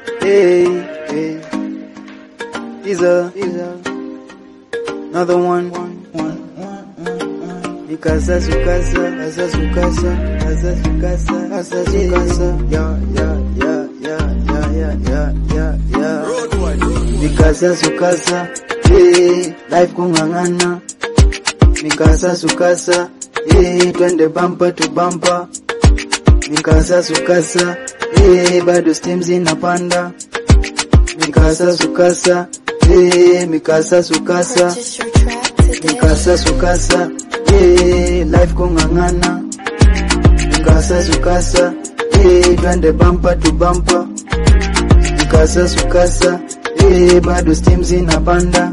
Hey, hey. Iza, Iza. Another one. Mikasa sukasa, asa sukasa, asa sukasa, asa sukasa. Ya, ya, ya, ya, ya, ya, ya, ya, ya. Mikasa sukasa, hey, life kung'ang'ana. Mikasa sukasa, hey, twende bumper to bumper. Mikasa sukasa, hey, bado steam zinapanda. Mikasa sukasa, hey, mikasa sukasa. Purchase your track today. Mikasa sukasa, eh, life kung'ang'ana. Mikasa sukasa, eh, twende bumper to bumper. Mikasa sukasa, eh, bado steam zinapanda.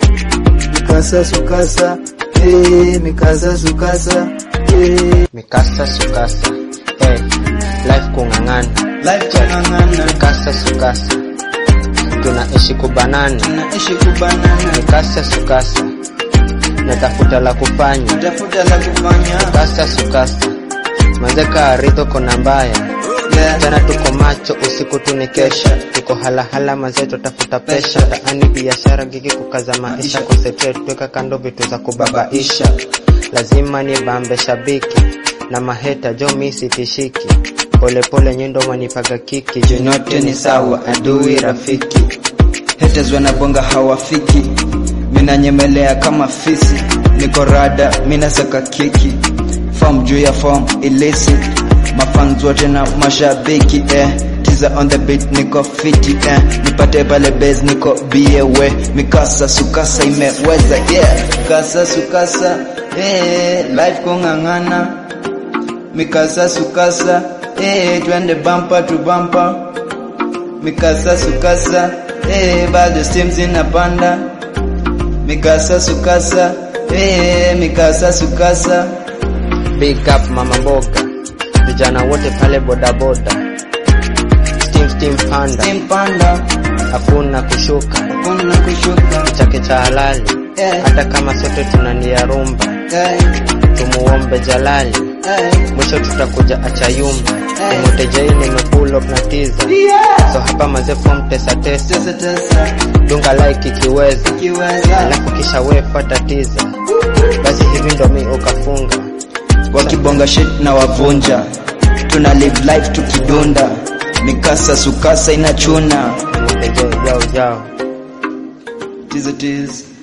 Mikasa sukasa, eh, mikasa sukasa, eh, mikasa sukasa eh, life kung'ang'ana life kung'ang'ana. mikasa sukasa tunaishi kubanana Tunaishi kubanana, mikasa sukasa natafuta la kufanya tafuta la kufanya. mikasa sukasa manzeka aridho kona mbaya Yeah. tena tuko macho usiku tunikesha tuko halahala mazeto tafuta pesha taani biashara gigi kukaza maisha concentrate tweka kando vitu za kubabaisha lazima ni bambe shabiki na maheta jo misitishiki polepole nyendo manipaga kiki Yote ni sawa, adui rafiki. Haters wanabonga hawafiki, mina nyemelea kama fisi, niko rada, mina saka kiki, form juu ya form illicit, mafans wote na mashabiki eh. Tiza on the beat niko fiti eh. Nipate pale base niko biewe, mikasa sukasa imeweza yeah. Mikasa sukasa eh, life kung'ang'ana mikasa sukasa eh, twende bumper to bumper mikasa sukasa eh, bado steam zinapanda mikasa sukasa eh, mikasa sukasa big up mama mboga vijana wote pale bodaboda steam steam panda steam panda hakuna kushuka kuna kushuka chake cha halali eh, hata kama sote tunania rumba eh, tumuombe jalali eh, mwisho tutakuja achayumba Eh. imotejai nimepull up na tiza so hapa maze form tesa tesa tesa tesa dunga like ikiweza kiweza alafu kisha we fata tiza basi hivi ndo mi ukafunga wakibonga shit na wavunja tuna live life tukidunda mikasa sukasa inachuna imotejai jao jao tiza tiza